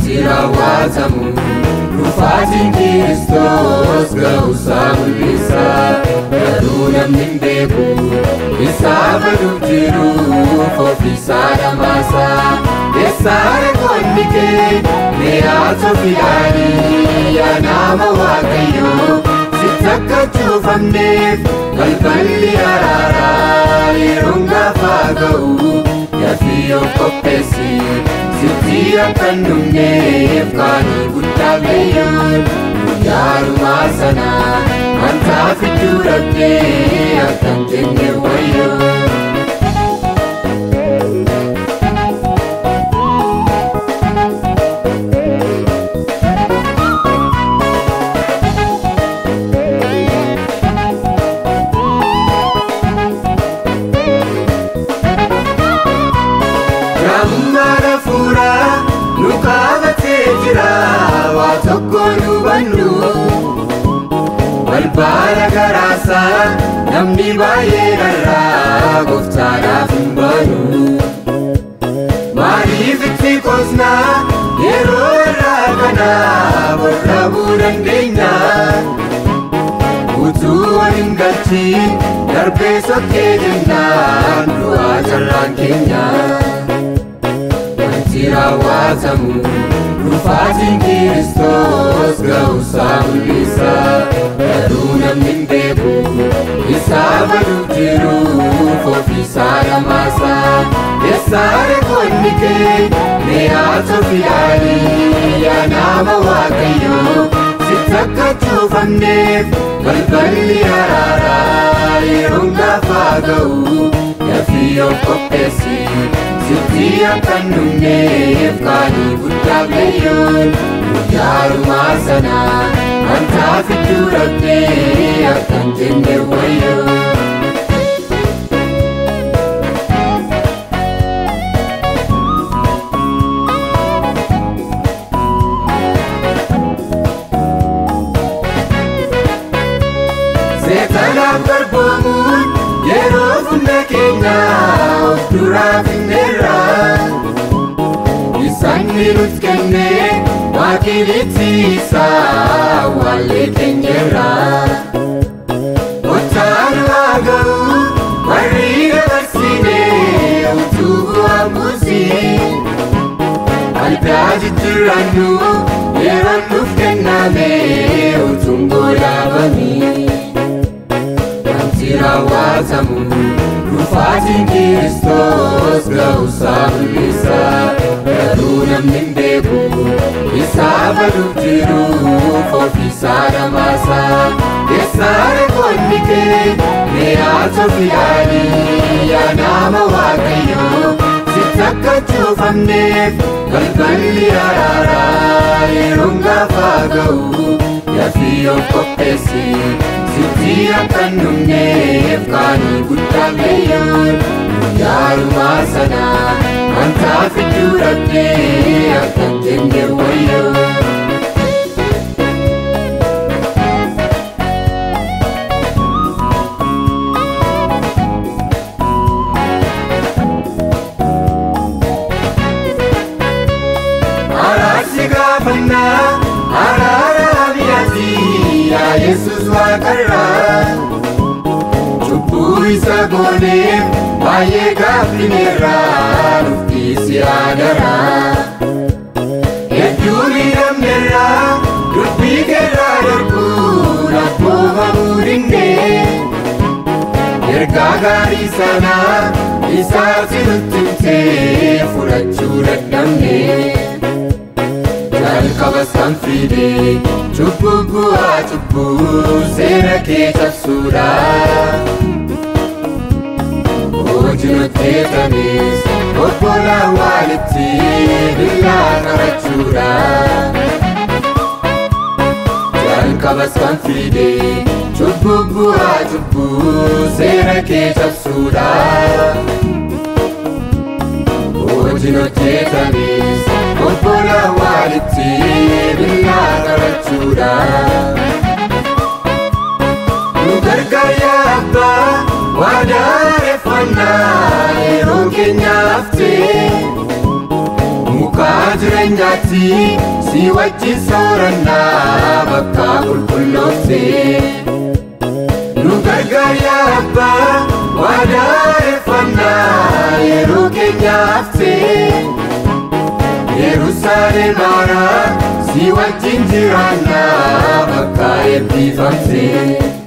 wanti raawwatamu dhufaatiin Kiristoos ga'uusaa mul'isa garuu namni hin beeku isaa baduuf jiruuf ofiisaa dhamaasa eessaa reekoonni kee mee haatoo filaanii yaa nama waaqayyoo sitti akka cuufamneef balballi araaraa yeroon gaafa ga'u yaafii of qopheessi sitti akka hin dhumneef qaanii guddaa beeyyoon guyyaarumaa sana wanta fidduu dhabdee akka hin jenne wayyoo. Gammada fuuraa nu qabatee jira waa tokko nu bannu balbala garaasaa namni baay'ee dharraa gooftaadhaaf hin banu maaliif itti qosnaa yeroo irraa kana warra bu'uu dandeenya utuu waliin galchiin darbee sokkee jennaan du'aa carraan keenya. wanti raawwatamu dhufaatiin Kiristoos ga'uusaa mul'isa garuu namni hin beeku isaa baduuf jiruuf ofiisaa dhamaasa eessaa reekoonni kee mee haatoo filaanii yaa nama waaqayyoo sitti akka cuufamneef balballi araaraa yeroon gaafa ga'u yaafii of qopheessi sitti akka hin dhumneef qaanii guddaa beeyyoon guyyaarumaa sana wanta fidduu dhabdee akka hin jenne wayyoo. Seetanaan garboomuun yeroo hunda keenya of duraa finneerra. Isaan nuti kenne waaqilitti isaa wallee keenyerra. Kottaan waa ga'u warri dabarsine utuu bu'aan buusin. Aldaa jijjiirannu yeroon nuuf kenname utuun goolaabamii. wanti raawwatamu dhufaatiin Kiristoos ga'uusaa mul'isa garuu namni hin beeku isaa baduuf jiruuf ofiisaa dhamaasa eessaa reekoonni kee mee haatoo filaanii yaa nama waaqayyoo sitti akka cuufamneef balballi araaraa yeroon gaafa ga'u yaafii of qopheessi sitti akka hin dhumneef qaanii guddaa beeyyoon guyyaarumaa sana wanta fidduu dhabdee akka hin jenne wayyoo. Araarsi gaafannaa araara biyyaati yaa Yesuus waaqarraa. Cubbuu isa gooneef baay'ee gaaffineerraa dhuftiisi aadaraa. Hedduu miidhamneerraa dubbii keerraa darbuun abboomamuu dinnee. Ergaa gaarii sanaa isaatti nutti himtee fudhachuu dadhabnee. jalqabas kan fide cubbuu bu'aa cubbuu seera kee cabsuudha. Hojii hojjetanis obbolaan walitti billaa qarachuudha. Jalqabas kan fide cubbuu bu'aa cubbuu seera kee cabsuudha. Hojii hojjetanis obbolaan walitti billaa qarachuudha. Nu gargaar yaa abbaa waadaa eeffannaa yeroo keenyaaf ta'e mukaa Mana jireenyaatti si wajjin soorannaa bakka qulqulloofte. Nu gargaar yaa abbaa waadaa eeffannaa yeroo keenyaaf ta'e. Yerusaalem haaraa si wajjin jiraannaa bakka eebbifamte.